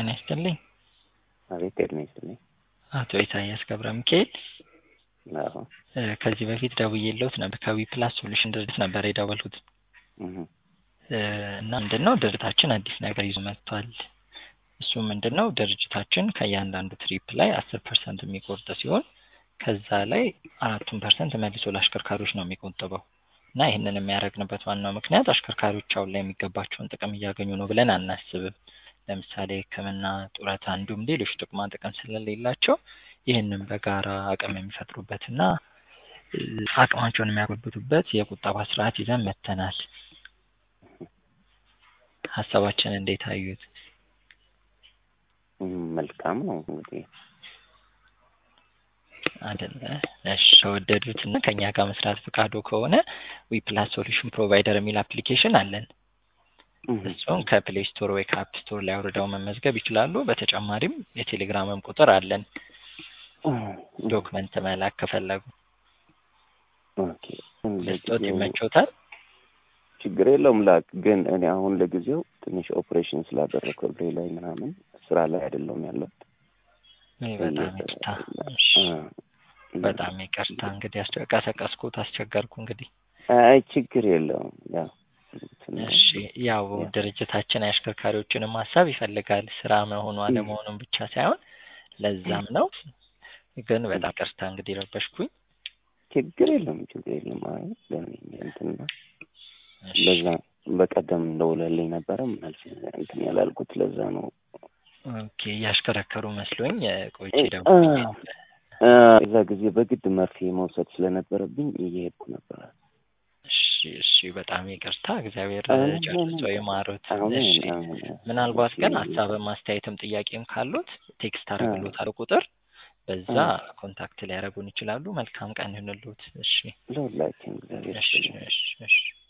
ጤና ይስጥልኝ። አቤት ጤና ይስጥልኝ። አቶ ኢሳያስ ገብረ ሚካኤል አዎ እ ከዚህ በፊት ደውዬልዎት ነበር ከዊ ፕላስ ሶሉሽን ድርጅት ነበር የደወልኩት እህ እ እና ምንድን ነው ድርጅታችን አዲስ ነገር ይዞ መጥቷል። እሱ ምንድን ነው ድርጅታችን ከእያንዳንዱ ትሪፕ ላይ አስር ፐርሰንት የሚቆርጥ ሲሆን ከዛ ላይ አራቱን ፐርሰንት መልሶ ለአሽከርካሪዎች ነው የሚቆጥበው እና ይህንን የሚያደርግንበት ዋናው ምክንያት አሽከርካሪዎች አሁን ላይ የሚገባቸውን ጥቅም እያገኙ ነው ብለን አናስብም። ለምሳሌ ሕክምና፣ ጡረታ እንዲሁም ሌሎች ጥቅማ ጥቅም ስለሌላቸው ይህንን በጋራ አቅም የሚፈጥሩበትና እ አቅማቸውን የሚያጎለብቱበት የቁጠባ ስርዓት ይዘን መጥተናል። ሀሳባችን እንዴት አዩት? እም መልካም ነው እንግዲህ አይደለ? እሺ ከወደዱት እና ከእኛ ጋር መስራት ፈቃዶ ከሆነ ዊ ፕላስ ሶሉሽን ፕሮቫይደር የሚል አፕሊኬሽን አለን። እህ እሱን ከፕሌይ ስቶር ወይ ከአፕ ስቶር ላይ አውርደው መመዝገብ ይችላሉ። በተጨማሪም የቴሌግራምም ቁጥር አለን ዶክመንት መላክ ከፈለጉ ኦኬ ልስጦት ለጊዜው ይመቾታል? ችግር የለውም ላክ። ግን እኔ አሁን ለጊዜው ትንሽ ኦፕሬሽን ስላደረግኩ እግሬ ላይ ምናምን ስራ ላይ አይደለሁም ያለሁት። ይህ በጣም ይቅርታ። እሺ በጣም ይቅርታ እንግዲህ አስቸ- ቀሰቀስኩት፣ አስቸገርኩ እንግዲህ አይ ችግር የለውም ያው ትንሽ እሺ ያው ድርጅታችን የአሽከርካሪዎችንም ሀሳብ ይፈልጋል ስራ መሆኑ አለመሆኑን ብቻ ሳይሆን ለዛም ነው። ግን በጣም ቅርታ እንግዲህ ረበሽኩኝ። ችግር የለም ችግር የለም። አይ ለኔ እንትን ነው እሺ ለዛ በቀደም ደውለልኝ ነበረ ምናልፍ እንትን ያላልኩት ለዛ ነው። ኦኬ እያሽከረከሩ መስሎኝ እ ቆይቼ እ ደግሞ እ እዛ ጊዜ በግድ መርፌ መውሰድ ስለነበረብኝ እየሄድኩ ነበረ። እሺ እሺ በጣም ይቅርታ። እግዚአብሔር አሁን ጨርሶ ይማሩት። አሁን እሺ አሁን ምናልባት ግን ሀሳብም አስተያየትም ጥያቄም ካሉት ቴክስት አደርግልዎታለሁ ቁጥር በዛ ኮንታክት ሊያደርጉን ይችላሉ። መልካም ቀን ይሁንልዎት። እሺ ለሁላችን እግዚአብሔር እሺ ይስጥልኝ። እሺ እሺ